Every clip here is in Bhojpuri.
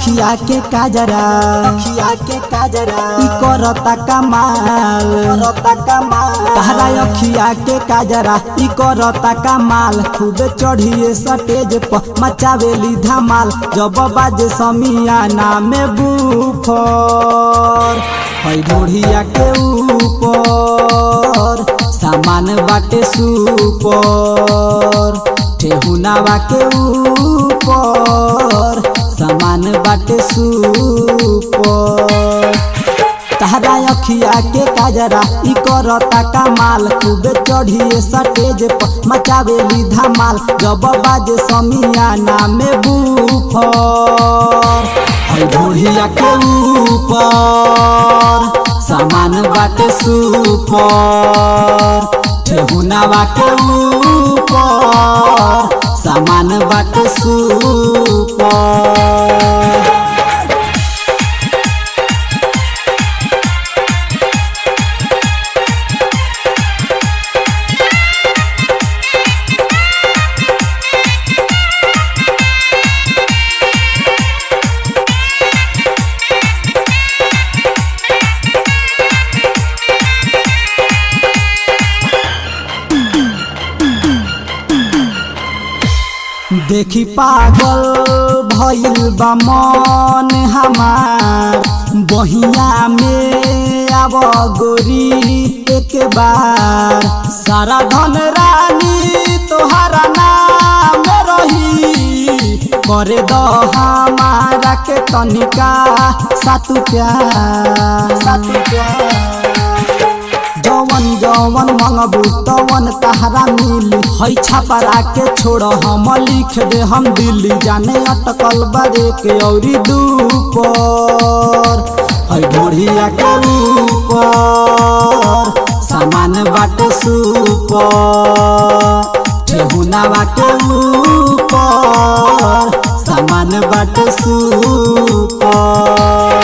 अखिया के काजरा अखिया के काजरा ई करता कमाल करता कमाल तहरा अखिया के काजरा ई करता कमाल खूबे चढ़िए स्टेज पर मचावेली धमाल जब बाजे समियाना में बूफर है ढोढ़िया के ऊपर सामान बाटे सुपर ठेहुनावा के ऊपर सामान बाटे सुपर तहरा अखिया के काजरा ई करता कमाल खूबे चढ़िए स्टेज पर मचावेली धमाल जब बाजे समियाना में बूफर है ढोढ़िया के ऊपर सामान बाटे सुपर ठेहुनावा के ऊपर सामान बाटे सुपर देखी पागल भइल बा मन हमार बहिया में आब गोरी एक बार सारा धन रानी तोहरा नाम रही करे द हमारा के तनिका सातु प्यार सातु प्यार जवन जवन मंगबू तवन तहरा मिली है छपरा के छोड़ हम लिख दे हम दिल्ली जाने अटकल बारे के औरी दूपर है ढोढ़िया के ऊपर सामान बाटे सुपर ठेहुनावा के ऊपर सामान बाटे सुपर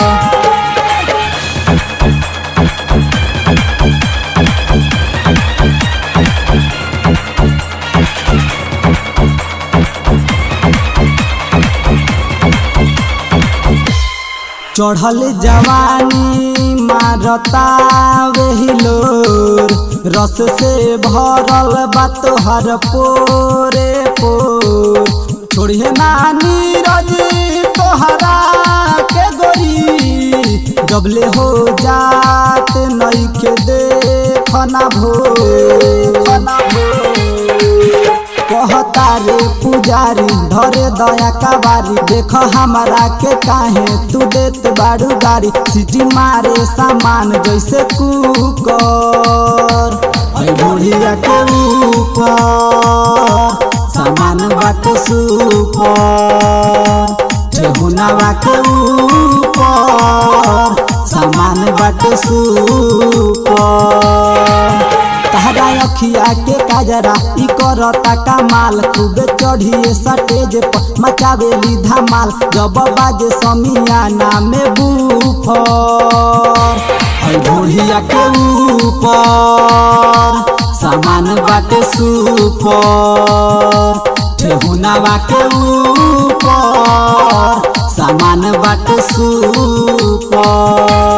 चढ़ल जवानी मारता वेहिलोर रस से भरल बा तोहर पोरे पोर छोड़िए नानी रजी तोहरा के गोरी जबले हो जात नईखे देखना भो खना भो कहता रे पुजारी धरे दया कबारी देख हमारा के काहे तू देत बाड़ू गाड़ी सिटी मारे सामान जैसे कुकर है बुढ़िया के ऊपर सामान बाटे सुपर ठेहुनावा के ऊपर सामान बाटे सुपर तहरा अखिया के काजरा ई करता कमाल खूबे चढ़िए स्टेज पर मचावेली धमाल जब बाजे समियाना में बूफर है ढोढ़िया के ऊपर सामान बाटे सुपर ठेहुनावा के ऊपर सामान बाटे सुपर